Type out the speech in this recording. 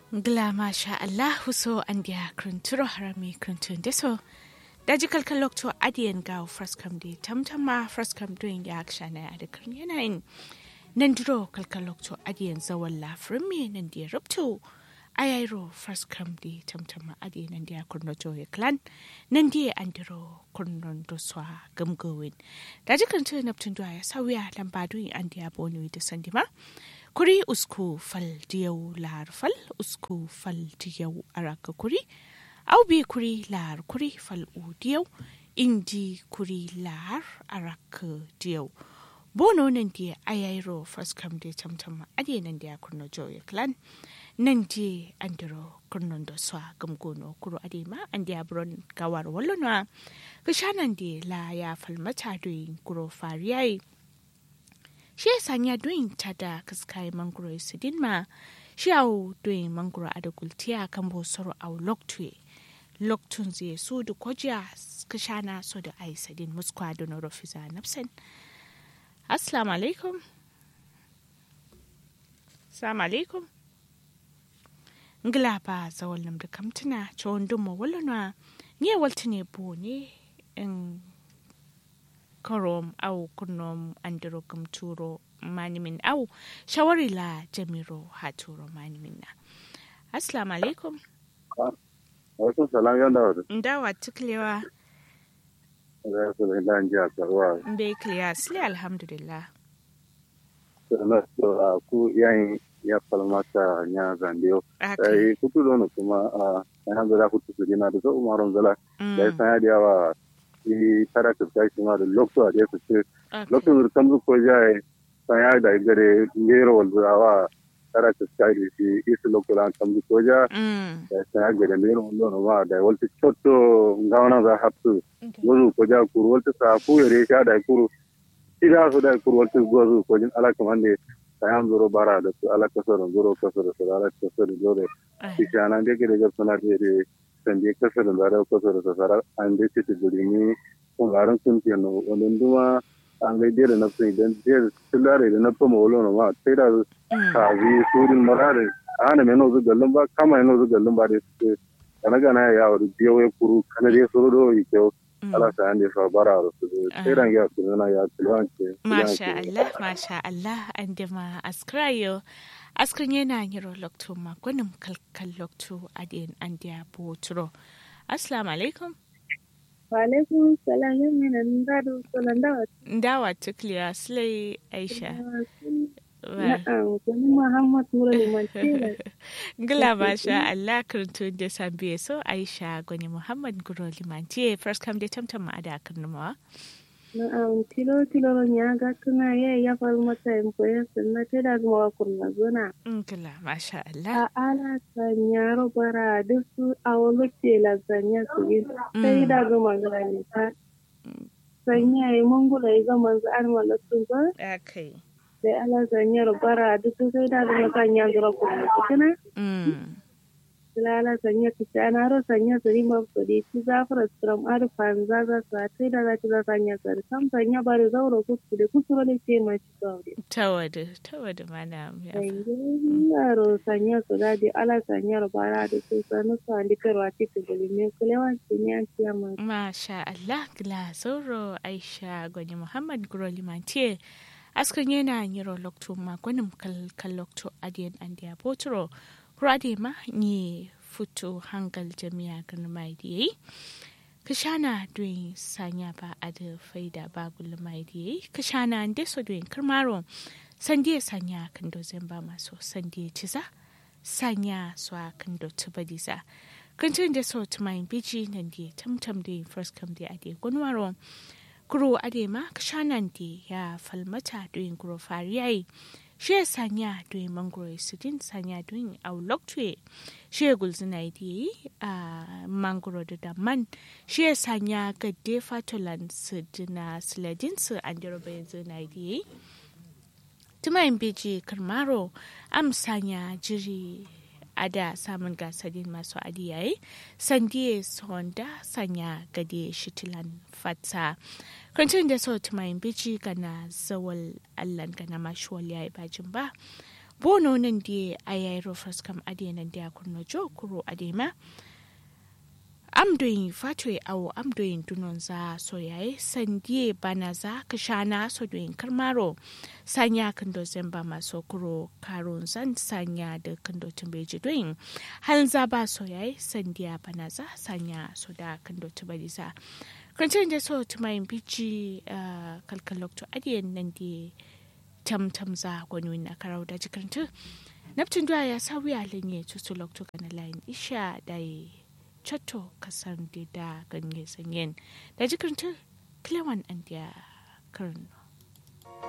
Gla masha Allahu so an dia krunturo harami kruntun deso. Daji kalkal lokto adiyan gaw fraskam di tamtama fraskam doing ya akshana ada krun yanayin. Nan duro kalkal lokto adiyan zawan lafrin me nan dia rupto. Ayairo fraskam di tamtama adiyan nan dia kurno joye clan. Nan dia andiro kurnon doswa gamgowin. Daji kruntun naptun doya sawiya lambaduin an dia bonu da sandima. kuri usku fal diyau lar fal usku fal diyau araka kuri au bi kuri lar kuri fal u diyau indi kuri lar araka diyau bono nan di ayairo first come de tamtam ade nan dia kurno joy clan nan di andiro kurnon do swa gamgono kuro ade ma andi abron gawar wallona kishanan di la ya falmata doyin kuro fariyai shi ya sanya doyin ta da kaskai mangoro sidin ma shi au doyin mangoro a da gultiya kan bosoro au loktue loktun zai so da kwajiya kashana so da ai sadin muskwa da na rofiza nafsan assalamu alaikum assalamu alaikum ngila ba zawal nam da kamtuna cewon dumma wallana ne walta ne bo ne in korom au kunom andiro kum turo manimin au shawari la jamiro haturo manimin na assalamu alaikum wasu salam yan da wadda ndawa tuklewa za su da ilan ji a tsaruwa mbe kliya sile alhamdulillah na so a ku yayin ya falmata ya zandiyo aka sai kutu dono kuma a yana zala kutu su gina da zo umarun zala da ya sanya da yawa i tara ka ta shi ma da lokto a da su ce lokto da kan ko ja sanya da gare ngero wal zawa tara ka ta da shi isu lokto lan kan ko ja da sanya gare ngero wal no ma da wal chotto ngawana za hapsu gozu ko ja kuru wal ta ku yare sha da kuru ida su da kuru wal ta gozu ko jin ala kamande sayan zuro bara da su ala kasar zuro kasar su ala kasar zuro ishana da ke daga suna da da sanje kasar da zara kasar da sara an da ce guri ni kun garin sun ke no wannan duma an ga da na sun idan da tilare da na fama wolo no ma sai da ka bi surin marare ana meno zu gallon ba kama meno zu gallon ba da su kana gana ya wuri biyo ya kuru kana da suru do yi kyau ala sa an da fa bara su sai ran ya su na ya tilance masha Allah masha Allah an da ma askrayo askrin yana yiro lokto ma gwanin kalkal lokto adin an da botro assalamu alaikum Walaikum salam yin mina ndado solan dawa. ndawa tukliya sile aisha Na'am, kuni Muhammad Nura Liman Tela. Gila masha Allah kirtun da sambiye so Aisha gwani Muhammad Guro Limantiye first come da tamtam ma da karnumawa. Na'am, tilo tilo ron ya ga tuna ya ya faru mata in koyan sunna te da kuma kurna zona. Gila masha Allah. A ala sanyaro bara duk su a wani tela sanya su yi sai da ga magana ta. Sanya yi mungula yi ga manzo an malatun ba. Okay. Sai ala sanyaro bara duk su sai da ga masanya zura kurna su kina. Mm. Lala sanya ta ana ro sanya su rima kudi ci zafara strom ar fanza za su sai da za ta za sanya su sam sanya bari zauro kutu da kusuro da ce ma ci gauri. Tawadu, tawadu mana ya fa. Yaro sanya su da di ala sanya ro bara da su sanu su andi karwa ci ta guli me kulewan ci ne an ci amma. Masha Allah gila sauro Aisha gwani Muhammad Guro Limantiye. Askan yana yiro lokto ma gwanin kalkal lokto adiyan an da botro. Kurade ma ni futo hangal jami'a gan mai da yayi. Kashana doing sanya ba a da faida ba gulu mai da yayi. Kashana ande so doing karmaro. Sande sanya kan do ba maso sande ciza. Sanya so a kan do tubadiza. Kantin da so tumayin biji nan da tamtam da first come da ade gunwaro. Kuro ade ma kashanan da ya falmata doing kuro fariyayi. shi ya sanya doyin mangoro sidin sanya doyin auloktuye shi ya gulzina yi a mangoro da daman shi ya sanya gadde fatolan sidina siladin su an jiro bayan zina yi tumayin beji karmaro am sanya jiri a da samun gasarin masu adiyaye sandiye sonda sanya gade shitilan fata kwancin da sau tumayin biji gana zawal allan gana mashuwal ya yi bajin ba bono nan di ayairo fraskam ade nan dia kurno jo kuro ade ma amdoyin fatwe awo amdoyin dunon za so yayi sandie bana za kashana so doyin karmaro sanya kando zemba maso kuro karon zan sanya da kando tumbeji doyin hal za ba so yayi sandiya bana za sanya so da kando tumbali za kwanciyar da so tumayin bici kalkalok to adiyan nan di tam tam za gwani na karau da jikartu naftin duwa ya sa wuya lenye tutulok to kana layin isha da chatto kasan da ganye sanyen da jikartu klewan an dia karno